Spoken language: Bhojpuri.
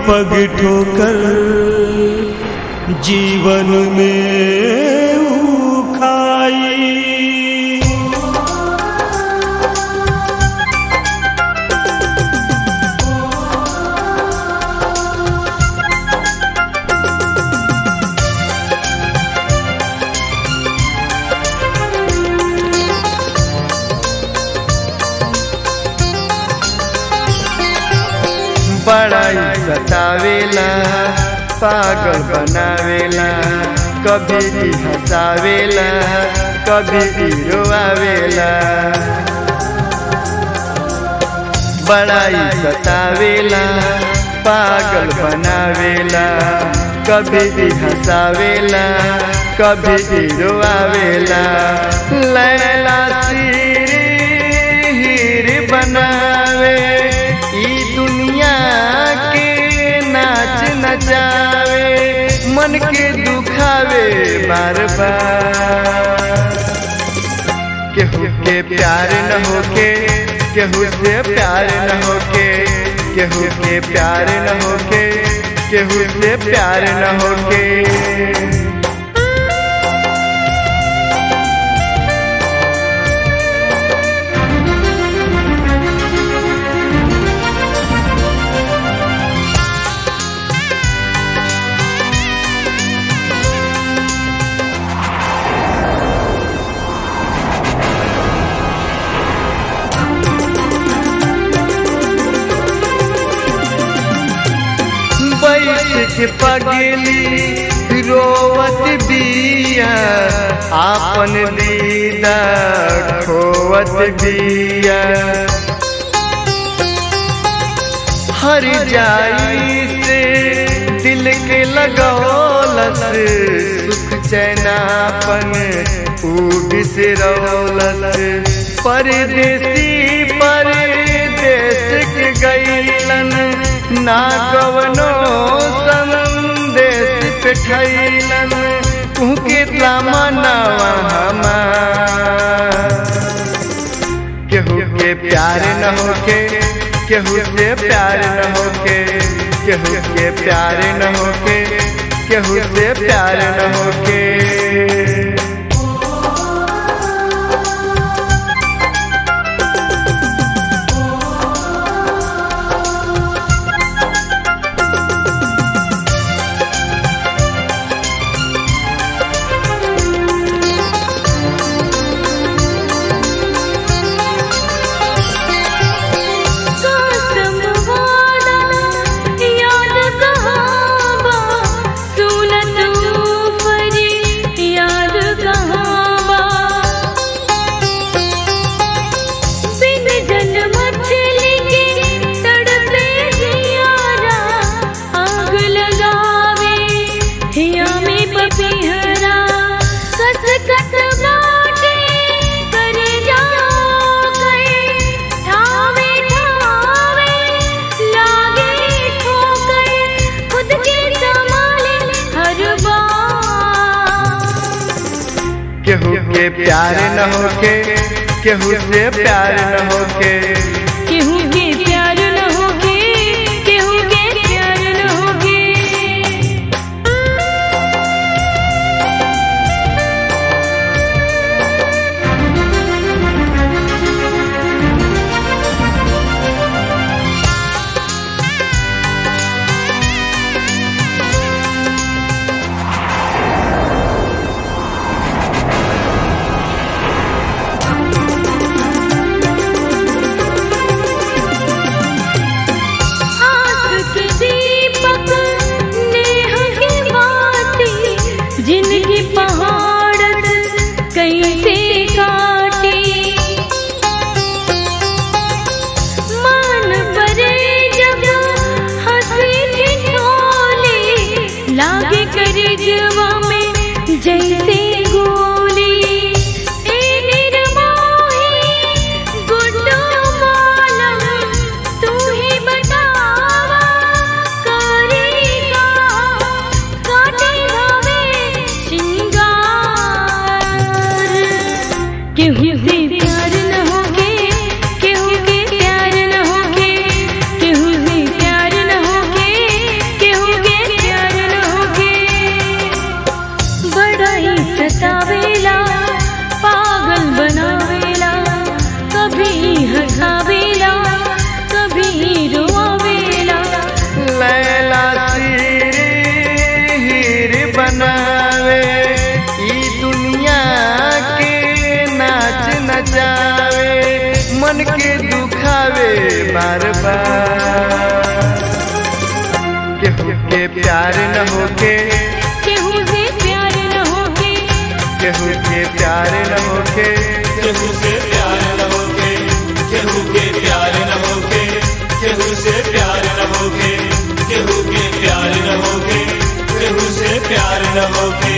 पग ठोकर जीवन में ऊ खाई बड़ाई सतावेला पागल बनावेला कभी भी हंसावेला कभी भी रोआवेला बड़ाई सतावेला पागल बनावेला कभी भी हंसावेला कभी भी रोआवेला लैला सिर हीर बनावे ई दुनिया के नाच नचावे मन के दुखावे बार बार केहू के प्यार न होके केहू से प्यार न होके केहू के प्यार न होके केहू से प्यार न होके बैठ के पगली रोवत बिया आपन दीदा खोवत बिया हर जाई से दिल के लगौलस सुख चैनापन ऊब से रौलस परदेसी परदेश के गईलन ना कवनो संदेश पे ठैलन उनके तमन्नावा हमार केहू के प्यार न होके केहू से प्यार न होके केहू के प्यार न होके केहू से प्यार न होके कसम वादा याद कहावा सुनत परी याद कहावा बिन जल मछली के तड़पे जियारा आग लगावे हिया में पपीहरा कस कस बाटे करे जाओ गए ठावे ठावे लागे ठोकर खुद के संभाले हर बार केहू के प्यार न होके केहू से प्यार न होके केहू के प्यार न होके केहू के प्यार न होके आस के दीपक नेह की बाती जिनकी पहाड़ कैसे काटी मान परे जब हंसी ठिठोली लागे करिजवा में जैसे गोली ए निर्मोही गुड्डू मालम तू ही बतावा करेगा काटे भावे श्रृंगार केहू से प्यार न होके केहू के प्यार न होके केहू से प्यार न होके मन के दुखावे बार बार केहू के प्यार न होके केहू से प्यार न होके केहू के प्यार न होके केहू से प्यार न होके केहू के प्यार न होके केहू से प्यार न होके केहू के प्यार न होके केहू से प्यार न होके